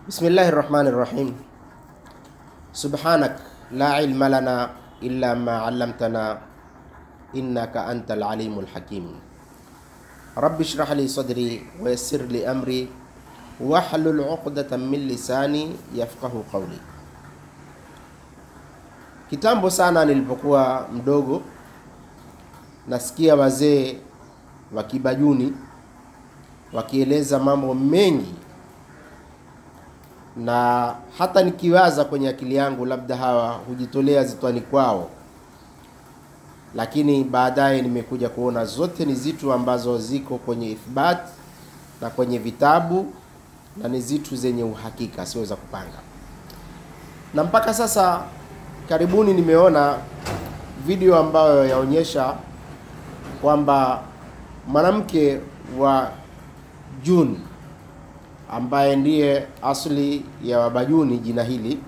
Bismillahi rahmani rahim. Subhanak la ilma lana illa ma allamtana innaka anta alalimul hakim. Rabbi shrah li sadri wa yassir li amri wahlul uqdatan min lisani yafqahu qawli. Kitambo sana nilipokuwa mdogo, nasikia wazee wa Kibajuni wakieleza mambo mengi na hata nikiwaza kwenye akili yangu labda hawa hujitolea zitwani kwao, lakini baadaye nimekuja kuona zote ni zitu ambazo ziko kwenye ithbat na kwenye vitabu na ni zitu zenye uhakika, sio za kupanga. Na mpaka sasa karibuni nimeona video ambayo yaonyesha kwamba mwanamke wa June ambaye ndiye asli ya Wabajuni jina hili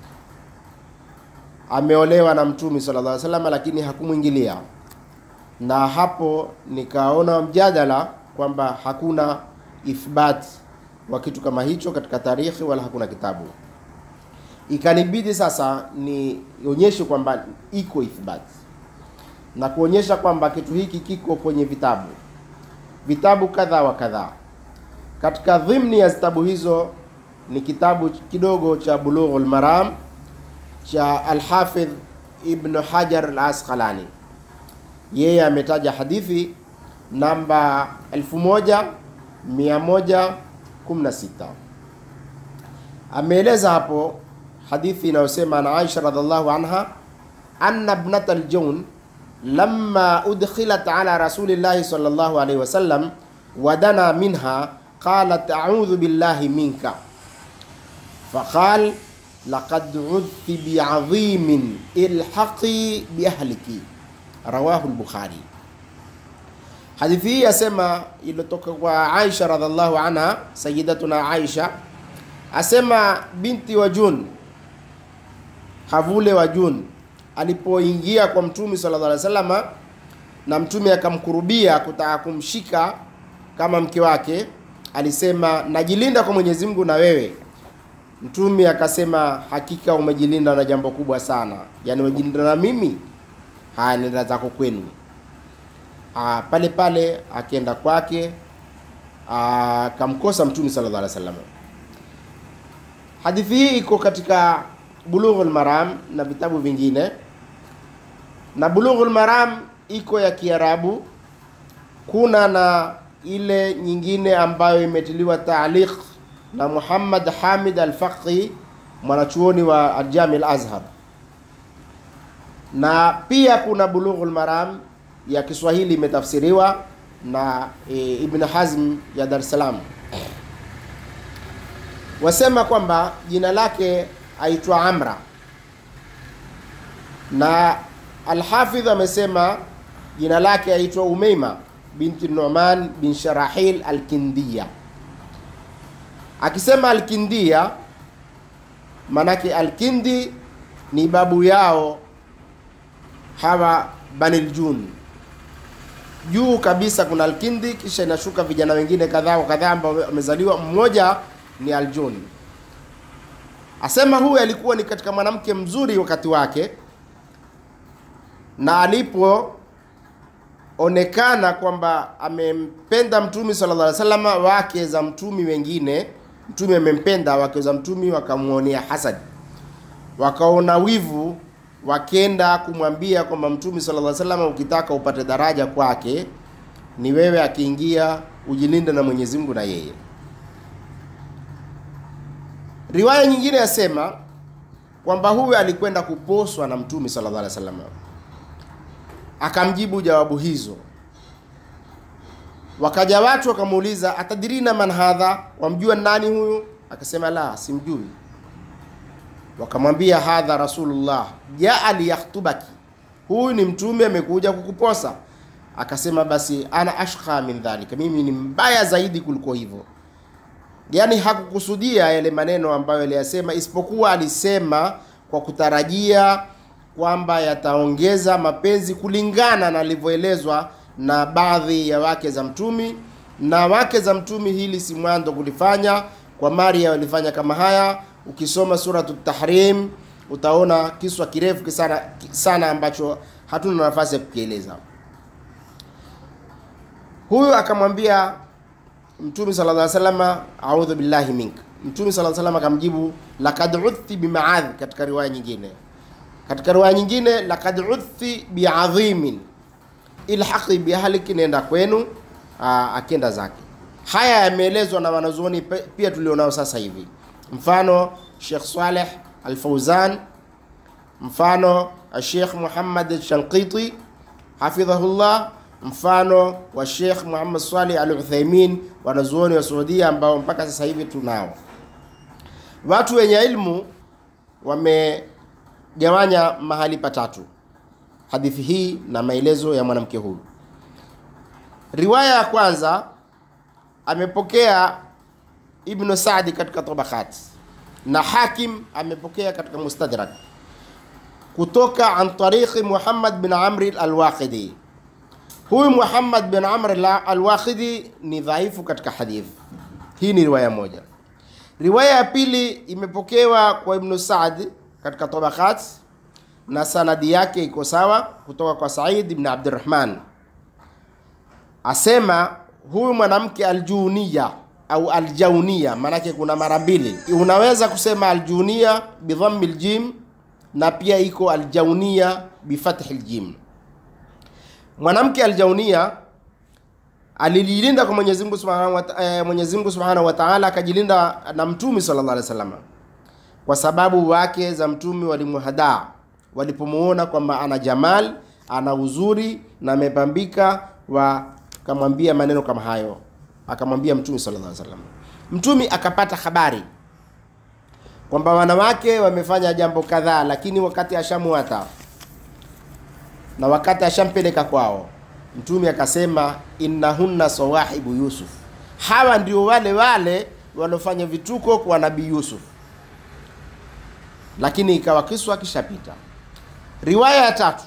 ameolewa na Mtume sallallahu alaihi wasallam, lakini hakumwingilia. Na hapo nikaona mjadala kwamba hakuna ithbat wa kitu kama hicho katika tarikhi wala hakuna kitabu. Ikanibidi sasa nionyeshe kwamba iko ithbat na kuonyesha kwamba kitu hiki kiko kwenye vitabu vitabu kadha wa kadhaa. Katika dhimni ya vitabu hizo ni kitabu kidogo cha Bulughul Maram cha Alhafidh Ibn Hajar Al-Asqalani. Yeye ametaja hadithi namba 1116 ameeleza hapo hadithi inayosema na Aisha radhiallahu anha anna ibnat al-Jawn lamma udkhilat ala rasulillahi sallallahu alayhi wasallam wadana minha qalat a'udhu billahi minka faqal laqad udhti bi'adhimin ilhaqi biahliki rawahu al-Bukhari. Hadithi hii yasema iliyotoka kwa Aisha radhiallahu anha, sayyidatuna Aisha asema binti wa Jun, havule wa Jun alipoingia kwa Mtume sallallahu alaihi wasallam na Mtume akamkurubia kutaka kumshika kama mke wake, alisema najilinda kwa Mwenyezi Mungu na wewe. Mtume akasema hakika umejilinda na jambo kubwa sana, yaani umejilinda na mimi. Haya, nenda zako kwenu. Ah, pale pale akienda kwake akamkosa Mtume sallallahu alaihi wasallam. Hadithi hii iko katika Bulughul Maram na vitabu vingine, na Bulughul Maram iko ya Kiarabu. Kuna na ile nyingine ambayo imetiliwa taaliq na Muhammad Hamid Al-Faqi, mwanachuoni wa Al-Jami Al-Azhar, na pia kuna Bulughul Maram ya Kiswahili imetafsiriwa na e, Ibn Hazm ya Dar es Salaam. Wasema kwamba jina lake aitwa Amra na Alhafidh amesema jina lake aitwa Umeima binti Nu'man bin Sharahil Alkindia. Akisema Alkindia manake Alkindi ni babu yao hawa Banil Jun. Juu kabisa kuna Alkindi, kisha inashuka vijana wengine kadhaa wa kadhaa ambao wamezaliwa, mmoja ni Aljun. Asema huyu alikuwa ni katika mwanamke mzuri wakati wake, na alipoonekana kwamba amempenda Mtume sallallahu alaihi wasallam, wake za mtumi wengine, Mtume amempenda, wake za mtumi wakamuonea hasad, wakaona wivu, wakenda kumwambia kwamba Mtume sallallahu alaihi wasallam, ukitaka upate daraja kwake ni wewe akiingia ujilinde na Mwenyezi Mungu na yeye Riwaya nyingine yasema kwamba huyu alikwenda kuposwa na Mtume sallallahu alaihi wasallam, akamjibu jawabu hizo. Wakaja watu wakamuuliza, atadirina man hadha, wamjua nani huyu? Akasema la, simjui. Wakamwambia hadha rasulullah jaa liyahtubaki, huyu ni mtume amekuja kukuposa. Akasema basi ana ashqa min dhalika, mimi ni mbaya zaidi kuliko hivyo yaani hakukusudia yale maneno ambayo aliyasema, isipokuwa alisema kwa kutarajia kwamba yataongeza mapenzi kulingana na alivyoelezwa na baadhi ya wake za mtumi, na wake za mtumi hili si mwanzo kulifanya, kwa Maria walifanya kama haya. Ukisoma suratu Tahrim utaona kiswa kirefu sana, sana ambacho hatuna nafasi ya kukieleza. Huyu akamwambia Mtume sallallahu alaihi wasallam, a'udhu billahi mink. Mtume sallallahu alaihi wasallam akamjibu laqad udhti bimaadh, katika riwaya nyingine. Katika riwaya nyingine laqad udhti biadhimin ilhaqi biahliki, nenda kwenu. Aa, akenda zake. Haya yameelezwa na wanazuoni pia tulionao sasa hivi, mfano Sheikh Saleh Al-Fauzan, mfano Sheikh Muhammad Shanqiti hafidhahullah, mfano wa Sheikh Muhammad Salih Al-Uthaymeen, wanazuoni wa Saudia ambao mpaka sasa hivi tunao. Watu wenye ilmu wamegawanya mahali patatu hadithi hii na maelezo ya mwanamke huyu. Riwaya ya kwanza amepokea Ibn Saadi katika Tabaqat na Hakim amepokea katika Mustadrak kutoka an tariqi Muhammad bin Amri al-Waqidi. Huyu Muhammad bin Amr al-Waqidi ni dhaifu katika hadithi hii. Ni riwaya moja. Riwaya ya pili imepokewa kwa Ibn Saad katika Tabaqat na sanadi yake iko sawa kutoka kwa Said ibn Abdurrahman, asema huyu mwanamke aljuniya au aljaunia, maanake kuna mara mbili, unaweza kusema aljunia bidhammi ljim na pia iko aljaunia bifathi ljim. Mwanamke aljaunia alijilinda kwa Mwenyezi Mungu Subhanahu wa eh, Mwenyezi Mungu Subhanahu wa Ta'ala, akajilinda na Mtume sallallahu alaihi wasallam kwa sababu wake za Mtume walimuhadaa walipomuona kwamba ana jamal ana uzuri na amepambika, wakamwambia maneno kama hayo, akamwambia Mtume sallallahu alaihi wasallam. Mtume akapata habari kwamba wanawake wamefanya jambo kadhaa, lakini wakati ashamuata na wakati ashampeleka kwao, Mtume akasema innahunna sawahibu Yusuf, hawa ndio wale wale waliofanya vituko kwa Nabii Yusuf, lakini ikawa kiswa kishapita. Riwaya ya tatu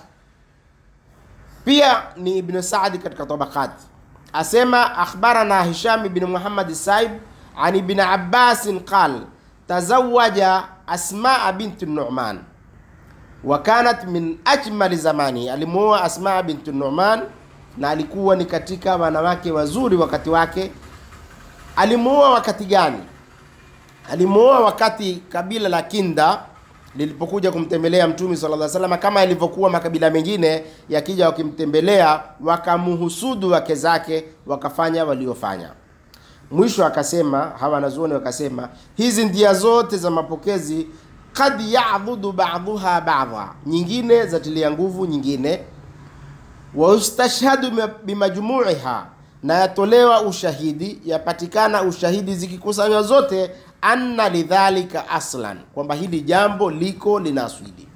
pia ni Ibn Saadi katika Tabaqat, asema akhbarana Hisham ibn Muhammad Saib an Ibn Abbas qal tazawaja Asmaa bint Nu'man wa kanat min ajmali zamani, alimuoa Asmaa bint Nu'man na alikuwa ni katika wanawake wazuri wakati wake. Alimuoa wakati gani? Alimuoa wakati kabila la Kinda lilipokuja kumtembelea Mtume sallallahu alaihi wasallam, kama ilivyokuwa makabila mengine yakija wakimtembelea, wakamuhusudu wake zake, wakafanya waliofanya. Mwisho akasema hawa wanazuoni wakasema hizi ndia zote za mapokezi kad yadhudu ba'dhuha ba'dha, nyingine zatilia nguvu nyingine, wa ustashhadu bimajmu'iha, na yatolewa ushahidi, yapatikana ushahidi zikikusanywa zote anna lidhalika aslan, kwamba hili jambo liko lina asili.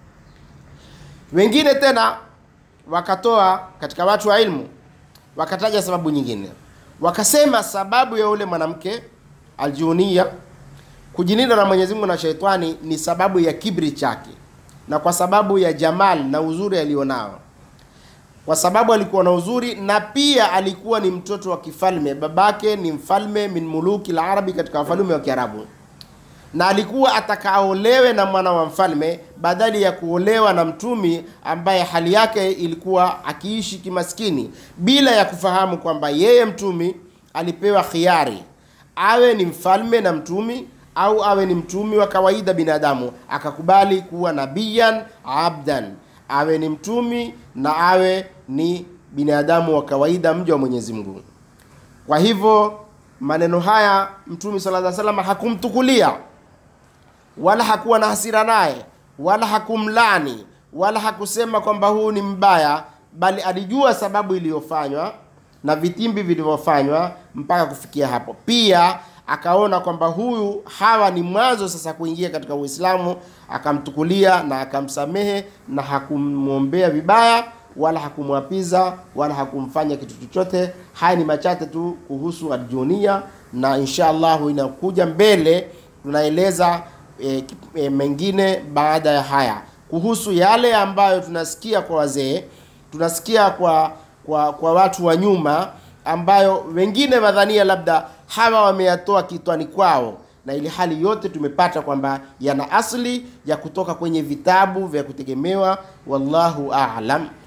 Wengine tena wakatoa katika watu wa ilmu wakataja sababu nyingine, wakasema sababu ya ule mwanamke aljunia kujilinda na Mwenyezi Mungu na sheitani ni sababu ya kibri chake na kwa sababu ya jamal na uzuri alionao, kwa sababu alikuwa na uzuri na pia alikuwa ni mtoto wa kifalme. Babake ni mfalme min muluki la Arabi, katika wafalme wa Kiarabu, na alikuwa atakaolewe na mwana wa mfalme badali ya kuolewa na mtumi ambaye hali yake ilikuwa akiishi kimaskini, bila ya kufahamu kwamba yeye mtumi alipewa khiari awe ni mfalme na mtumi au awe ni mtumi wa kawaida binadamu, akakubali kuwa nabiyan abdan, awe ni mtumi na awe ni binadamu wa kawaida, mja wa Mwenyezi Mungu. Kwa hivyo maneno haya Mtume sallallahu alaihi wasallam hakumtukulia wala hakuwa na hasira naye wala hakumlani wala hakusema kwamba huu ni mbaya, bali alijua sababu iliyofanywa na vitimbi vilivyofanywa mpaka kufikia hapo. Pia akaona kwamba huyu hawa ni mwanzo sasa kuingia katika Uislamu, akamtukulia na akamsamehe na hakumwombea vibaya wala hakumwapiza wala hakumfanya kitu chochote. Haya ni machache tu kuhusu aljunia, na insha Allahu inakuja mbele tunaeleza e, e, mengine baada ya haya kuhusu yale ambayo tunasikia kwa wazee, tunasikia kwa kwa, kwa watu wa nyuma ambayo wengine wadhania labda hawa wameyatoa kitwani kwao, na ili hali yote tumepata kwamba yana asli ya kutoka kwenye vitabu vya kutegemewa. Wallahu a'lam.